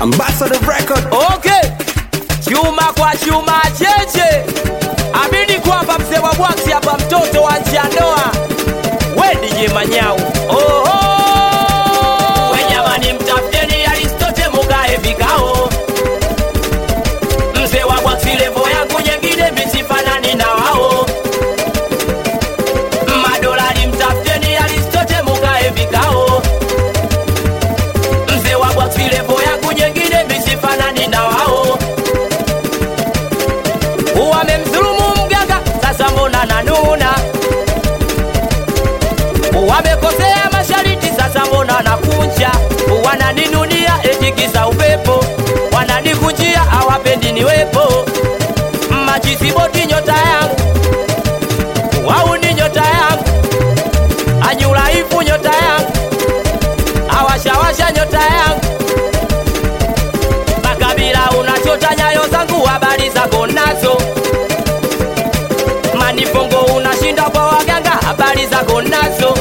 Ambassador Record. Okay, chuma kwa chuma cheche, amini kwamba mzee wa bwaksi hapa, mtoto wa njiandoa, we DJ Manyau. Oho, we jamani, mtafuteni Aristote mukae vikao, mzee wa bwaksi levo yangu nyengine misifanani na wao madolari, mtafuteni Aristote mukae vikao mzee wa bwaksi levo yangu nyengine misifanani na wao wamemdhulumu mganga, sasa mbona nanuna? Wamekosea mashariti, sasa mbona nakunja? Wananinunia eti kisa upepo, wananikunjia hawapendi niwepo. Majisiboti nyota yangu, wau ni nyota yangu, anyulaifu nyota yangu, awashawasha nyota yangu makabila unachota nyayo zangu, habari zako nazo. Manifongo unashinda kwa waganga, habari zako nazo.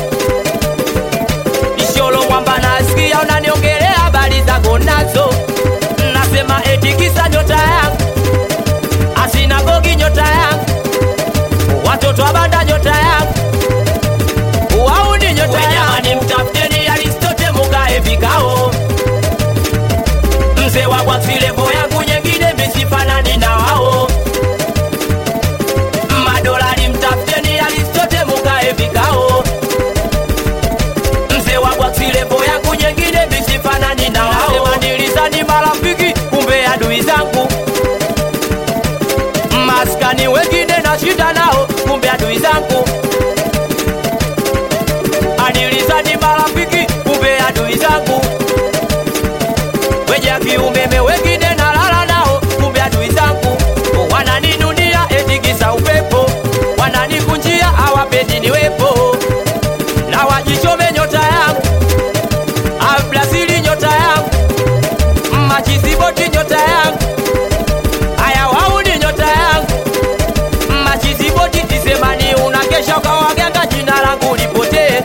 Isholo mwamba nasikia unaniongelea, habari zako nazo. Nasema eti kisa nyota yangu, asinagogi nyota yangu, watoto wa banda nyota yangu, wauni nyota yangu. Jamani, mtafuteni Aristote mukae vikao mzee wa bwaksi levo yangu nyengine misifanani na wao madolari mtafuteni Aristote mukae vikao mzee wa bwaksi levo yangu nyengine misifanani na wao Nasema nilizani marafiki kumbe adui zangu maskani wengine nashinda nao kumbe adui zangu anilizani marafiki kumbe adui zangu weja kiumeme wengine nalala nao, kumbe adui zangu wananinunia eti kisa upepo, wananikunjia hawapendi niwepo, na wajichome nyota yangu, Abrazili nyota yangu, Machiziboti nyota yangu, haya wauni nyota yangu, Machiziboti tisemani, unakesha kwa waganga, jina langu lipotee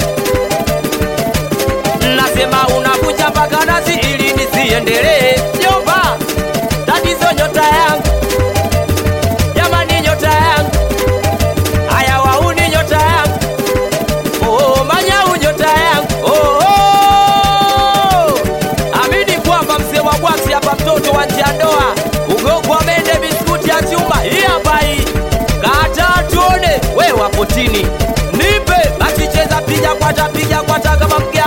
nasema unakuja mpaka nasi ili nisiendelee. Jomba, tatizo nyota yangu, jamani, nyota yangu, haya wauni nyota yangu, oh, manyau nyota yangu, oh, oh. Amini kwamba mzee wa bwaksi hapa, mtoto wa njiandoa, ugogo wa mende, biskuti ya chuma, hii hapa hii, kata tuone, we wapo chini, nipe basi, cheza, piga kwata, piga kwata kama mke